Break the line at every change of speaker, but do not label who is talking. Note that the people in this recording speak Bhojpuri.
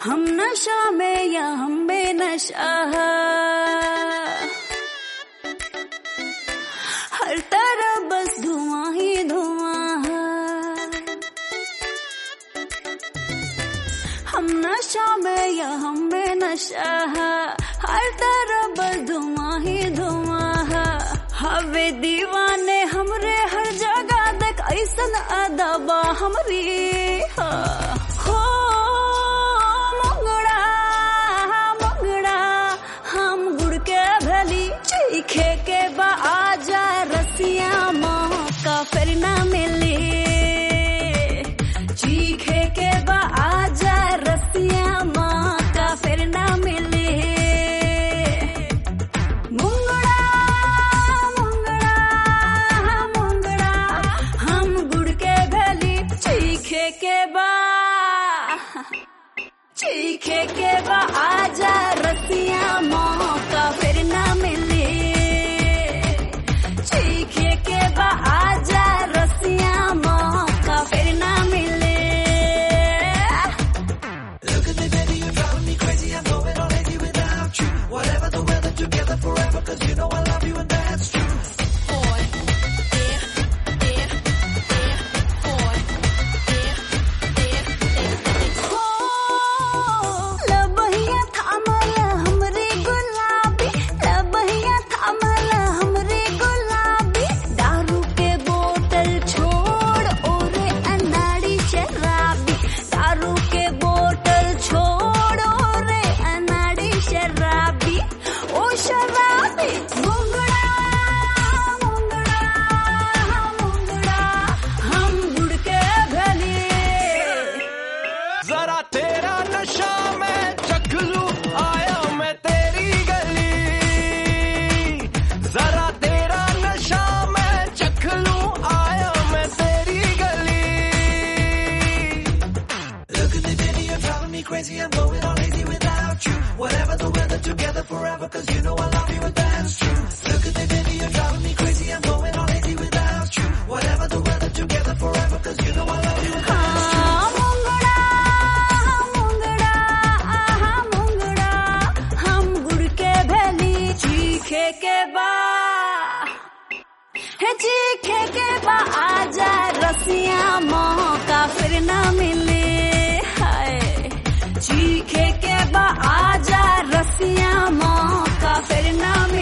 हम नशा में या हम बेनशा हर तरफ बस धुआं ही धुआं हम नशा में या हम बेनशा हर तरफ बस धुआं ही धुआं हवे दीवाने हमरे हर जगह देख ऐसन अदबा हमरी हो मंगड़ा मंगड़ा हम गुड़ के भली चीखे के बा आजा रसिया मौका फिर ना मिली चीखे के बा आजा रसिया मौका फिर ना मिली मुंगड़ा मुंगड़ा मुंगड़ा हम गुड़ के भली चीखे के बा चीखे के बा आजा रसिया मौका फिर ना मिले चीखे के बा आजा रसिया मौका फिर ना मिले
Look at me, baby, you're driving me crazy. I'm going on lazy without you. Whatever the weather, together forever, cause you know I love you and that's true.
लबहिया थामल हमरे गुलाबी लबहिया थामल हमरे गुलाबी दारू के बोतल छोड़ ओरे अनाड़ी शराबी दारू के बोतल छोड़ ओरे अनाड़ी शराबी ओ शराबी मुंगड़ा मुंगड़ा मुंगड़ा हम गुड़ के भले
जरा तेरा नशा मैं चख लूं आया मैं तेरी गली जरा तेरा नशा मैं चख लूं आया मैं तेरी गली Look at me baby you're driving me crazy I'm going on lazy without you Whatever the weather together forever cause you know I love you and that's true Look at me baby you're driving me crazy I'm going on lazy without you Whatever the weather together forever cause you know I love you and that's true
Mungda Mungda आहा मुंगड़ा हम गुड़ के भली चीखे के बा है चीखे के बा आजा रसिया मौका फिर ना मिले हाय चीखे के बा आजा रसिया मौका फिर ना मिले